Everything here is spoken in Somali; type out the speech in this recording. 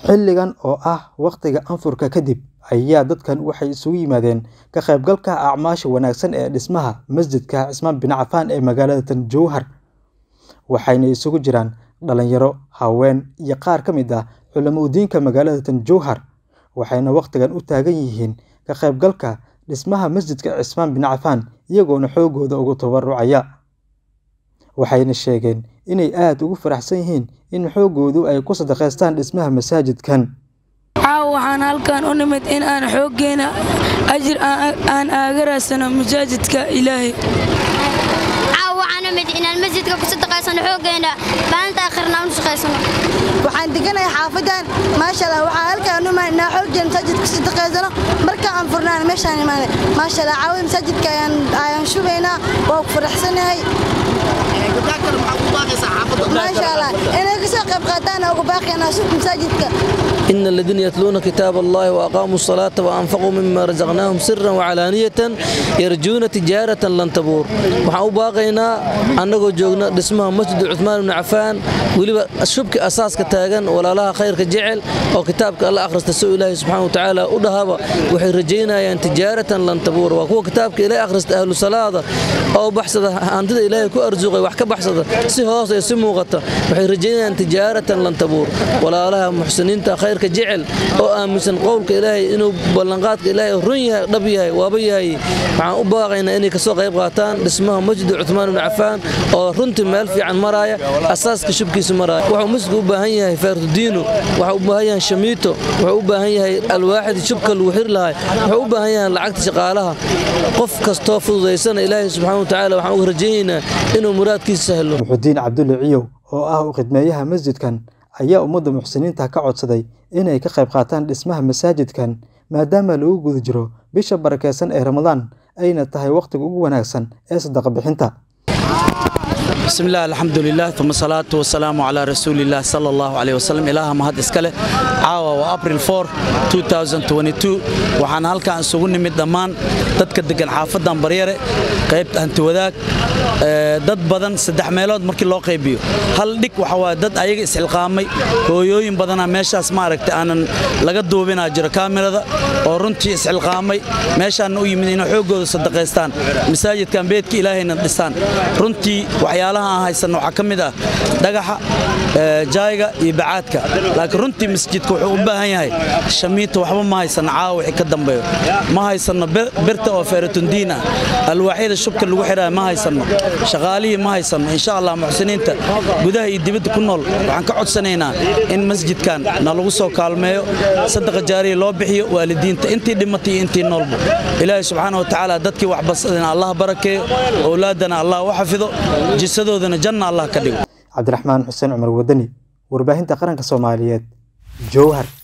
Xilligan oo ah waqtiga anfurka kadib, ayaa dadkan waxay isugu yimaadeen ka qaybgalka acmaasha wanaagsan ee dhismaha masjidka Cismaan bin Cafaan ee magaalada Jowhar, waxayna isugu jiraan dhalinyaro, haween, iyo qaar ka mid ah culimo-diinka magaalada Jowhar, waxayna waqtigan u taagan yihiin ka qaybgalka dhismaha masjidka Cismaan bin Cafaan iyagoona xoogooda ugu tabarucaya. Waxayna sheegeen inay aad ugu faraxsan yihiin in xoogoodu ay ku sadaqeystaan dhismaha masaajidkan. Caawa waxaan halkan u nimid in aan xooggeena ajir aan aaga raadsano masaajidka Ilaahay. caawa waxaan nimid inaan masjidka ku sadaqaysano xooggeena maalinta aakhirna aan u shaqaysano waxaan deganahay xaafadan maasha allah waxaan halkaan u imaan inaan xooggeena masaajidka ku sadaqaysano marka aan furnaan meeshaan imaanay maasha allah caawada masaajidka ayaan ayaan shubaynaa waa ku faraxsanahay maasha allah inay ka soo qayb qaataan ugu baaqaynaa masaajidka إن الذين يتلون كتاب الله وأقاموا الصلاة وأنفقوا مما رزقناهم سرا وعلانية يرجون تجارة لن تبور waxaan u baaqaynaa annagoo joogna dhismaha masjid cuthmaan ibn cafaan weliba shubki asaaska taagan walaalaha khayrka jecel oo kitaabka alla akhrista soo ilaahay subxaana watacaala u dhahaba waxay rajaynayaan tijaaratan lan tabuur waa kuwa kitaabka ilaahay akhrista ahlu salaada oo baxsada hantida ilaahay ku arsuqay wax ka baxsada si hoos iyo si muuqata waxay rajaynayaan tijaaratan lan tabuur walaalaha muxsiniinta khayrka jecel oo aaminsan qowlka ilaahay inuu ballanqaadka ilaahay run yahay dhab yahay waaba yahay waxaan u baaqaynaa inay kasoo qayb qaataan dhismaha masjid cuthmaan ibn cafaan oo runtii meel fiican maraaya asaaska shubkiisa maraaya wuxuu masjidku u baahan yahay faartudiino wuxuu u baahan yahay shamiito wuxuu u baahan yahay alwaaxid shubka lagu xiri lahay wuxuu u baahan yahay lacagta shaqaalaha qof kastoo fududaysana ilaahay subxaana watacaala waxaan uga rajaynaynaa inuu muraadkiisa sahlo Muxudiin Cabdulle Ciyow oo ah u khidmeeyaha masjidkan ayaa ummadda muxsiniinta ka codsaday inay ka qayb qaataan dhismaha masaajidkan maadaama lagu guda jiro bisha barakeysan ee Ramadaan ayna tahay waqtiga ugu wanaagsan ee sadaqa bixinta. بسم الله الحمد لله ثم الصلاة والسلام على رسول الله صلى الله عليه وسلم إله مهد إسكاله عاوة وأبريل 4 2022 وحان هالكا أنسوغن نمد دمان dadka degan xaafadan baryare qaybta hanti wadaag dad badan saddex meelood markii loo qaybiyo hal dhig waxa waaye dad ayaga isxilqaamay hooyooyin badana meeshaas maaragta aanan laga duubinaa jiro kaamirada oo runtii isxilqaamay meeshaana u yimid inay xoogooda sadaqaystaan masaajidkan beedka ilaahayna dhistaan runtii waxyaalaha aan haysanno waxaa ka mid ah dhagaxa jaayga iyo bacaadka laakiin runtii masjidka wuxuu u baahan yahay shamiita waxba ma haysanno caawa wixii ka dambeeyo ma haysanno birta oo feeratundiin ah alwaaxyada shubka lagu xidhaa ma haysanno shaqaalihii ma haysanno insha allah muxsiniinta gudaha iyo dibadda ku nool waxaan ka codsanaynaa in masjidkan na lagu soo kaalmeeyo sadaqa jaariya loo bixiyo waalidiinta intii dhimatay iyo intii noolba ilaahay subxaana wa tacaala dadkii wax basadana allah barakeeyo owlaadana allah u xafido jisadoodana janna allah ka dhigo Cabdiraxmaan Xuseen Cumar Wadani warbaahinta qaranka Soomaaliyeed Jowhar